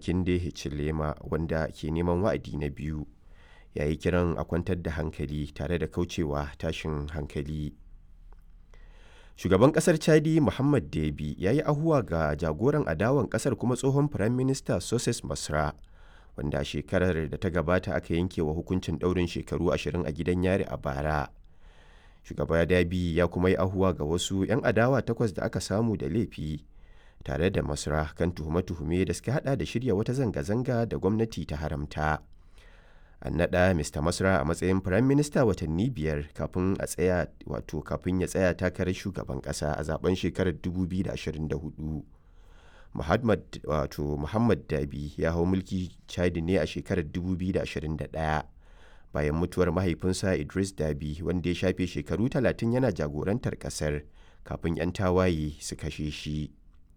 Hakainde Hichilema wanda ke neman wa'adi na biyu ya yi kiran a kwantar da hankali tare da kaucewa tashin hankali. Shugaban kasar Chadi Muhammad Deby ya yi ahuwa ga jagoran adawan kasar kuma tsohon Firaminista Soses Masra wanda shekarar da ta gabata aka yanke wa hukuncin ɗaurin shekaru ashirin a gidan yari a bara. Shugaba Deby ya kuma yi ahuwa ga wasu 'yan adawa takwas da aka samu da laifi tare da Masra kan tuhume-tuhume da suka hada da shirya wata zanga-zanga da gwamnati ta haramta. An naɗa Mr. Masra a matsayin Firaminista watanni biyar kafin a tsaya wato kafin ya tsaya takarar shugaban ƙasa a zaben shekarar 2024. Muhammad wato Muhammad Dabi ya hau mulki Chadi ne a shekarar 2021 bayan mutuwar mahaifinsa Idris Dabi wanda ya shafe shekaru 30 yana jagorantar ƙasar kafin 'yan tawaye su kashe shi.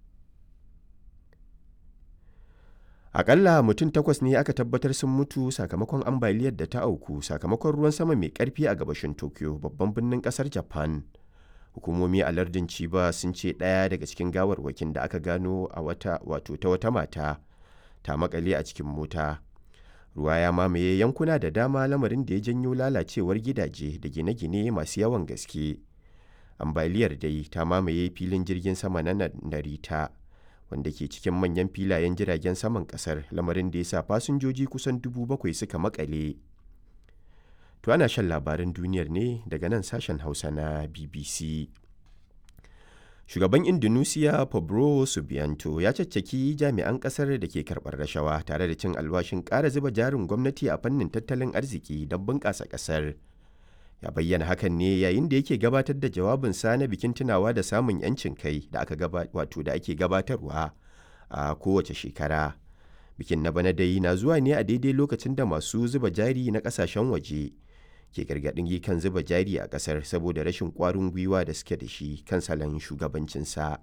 Akalla mutum takwas ne aka tabbatar sun mutu sakamakon ambaliyar da ta auku sakamakon ruwan sama mai karfi a gabashin Tokyo babban birnin kasar Japan. Hukumomi a lardin Chiba sun ce ɗaya daga cikin gawarwakin da aka gano a wata wato ta wata mata ta makale a cikin mota. Ruwa ya mamaye yankuna da dama lamarin da ya janyo lalacewar gidaje da gine-gine masu yawan gaske. Ambaliyar dai ta mamaye filin jirgin sama na Narita. wanda ke cikin manyan filayen jiragen saman kasar lamarin da ya sa fasinjoji kusan dubu bakwai suka makale. To ana shan labaran duniyar ne daga nan sashen Hausa na BBC. Shugaban Indonesia Pablo Subianto ya caccaki jami'an kasar da ke karɓar rashawa tare da cin alwashin ƙara zuba jarin gwamnati a fannin tattalin arziki don bunƙasa ƙasar. ya bayyana hakan ne yayin da yake gabatar da jawabinsa na bikin tunawa da samun 'yancin kai da aka wato da ake gabatarwa a kowace shekara bikin na bana dai na zuwa ne a daidai lokacin da masu zuba jari na kasashen waje ke gargaɗin kan zuba jari a ƙasar saboda rashin ƙwarin gwiwa da suke da shi kan salon shugabancinsa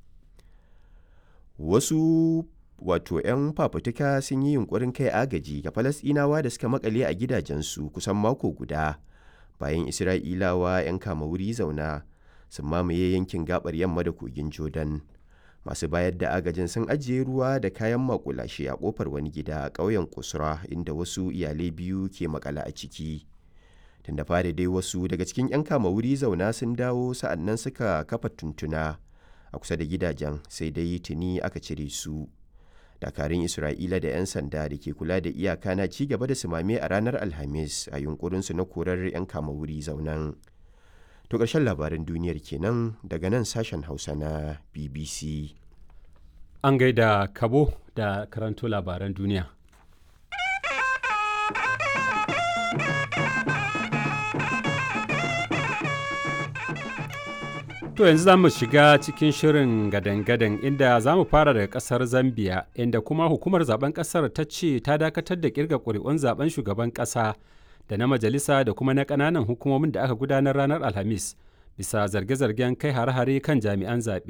wasu wato 'yan fafutuka sun yi yunkurin kai agaji ga falasɗinawa da suka makale a gidajensu kusan mako guda bayan isra'ilawa 'yan kama wuri zauna sun mamaye yankin gabar yamma da kogin jordan masu bayar da agajin sun ajiye ruwa da kayan makulashe a kofar wani gida a ƙauyen kusura inda wasu iyalai biyu ke makala a ciki tun da fari dai wasu daga cikin 'yan kama wuri zauna sun dawo sa'annan suka kafa tuntuna a kusa da gidajen sai dai tuni aka cire su dakarun isra'ila da 'yan sanda da ke kula da iyaka na ci gaba da sumame a ranar alhamis a yunkurinsu na korar 'yan kama wuri zaunan to ƙarshen labaran duniyar kenan daga nan sashen hausa na bbc an gaida kabo da karanto labaran duniya To yanzu za mu shiga cikin shirin gadan-gadan inda za mu fara daga kasar Zambia inda kuma hukumar zaben kasar ta ce ta dakatar da kirga ƙuri'un zaben shugaban ƙasa da na majalisa da kuma na ƙananan hukumomin da aka gudanar ranar Alhamis bisa zarge-zargen kai hare-hare kan jami'an zaɓe.